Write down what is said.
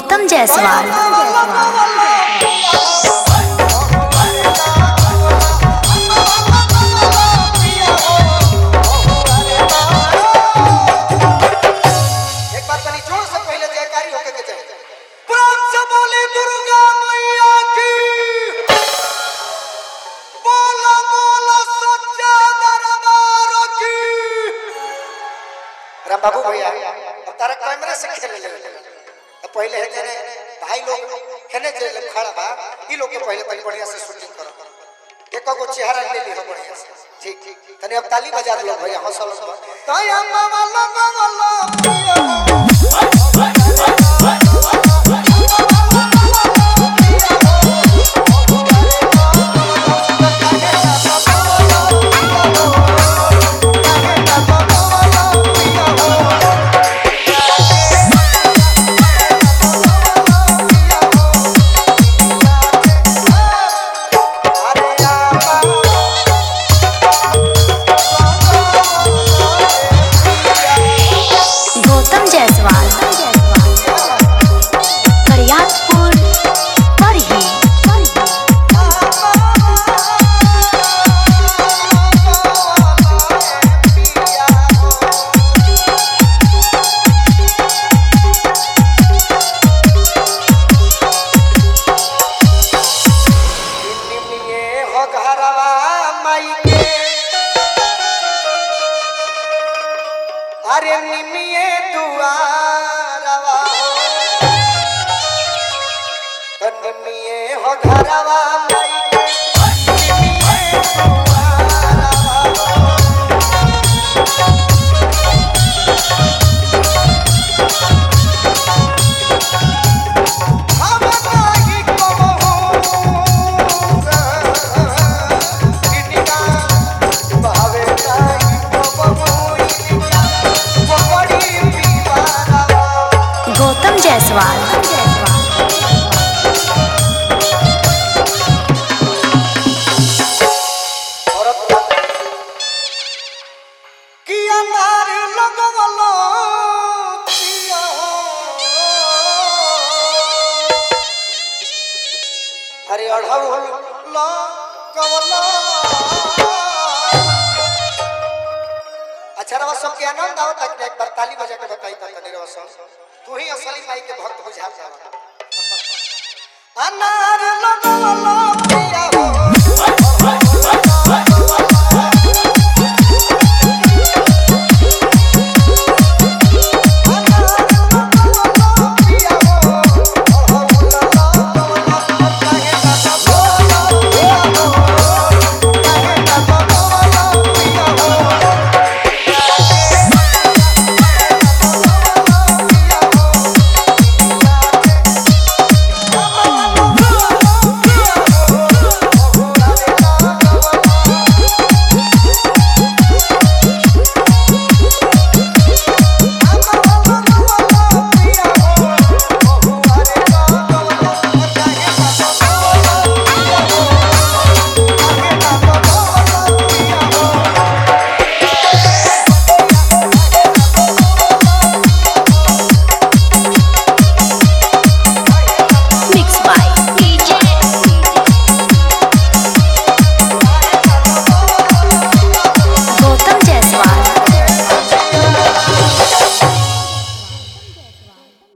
गौतम जायसवाल एक बार तनी जोर से पहले जयकारी होके के चाहिए प्राण से बोली दुर्गा मैया की बोला बोला सच्चा दरबार की राम बाबू भैया अब तारा कैमरा से खेले ले अब पहले है जने भाई लोग खेने जे लोग खड़ा बा ई लोग के पहले तनी बढ़िया से शूटिंग करो एक को चेहरा ले ली हो बढ़िया से ठीक ठीक तनी अब ताली बजा दो भैया हौसला से ताया मामा लगा वाला गौतम जायसवाल करियापुर परही अरे निमिये दुआरवा हो तो निमिये हो घरवा माई के निमिये दुआरवा हो हम नाही कबहू इनिका भावे नाही कबहू इनिका बड़ी पीवारवा गौतम जायसवाल औरत कि अनार लगवलो पिया हो अरे अढ़ौल लगवलो अच्छा रवा सब के आनंद आओ तक एक बार ताली बजा के बताई ता तनी रवा सब तू ही असली माई के भक्त बुझा जा अनार लगवलो